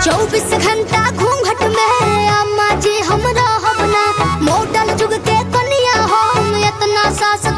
चौबीस घंटा घूंघट में अम्मा जी हम रहब ना मॉडल जुग के कनिया हम इतना सास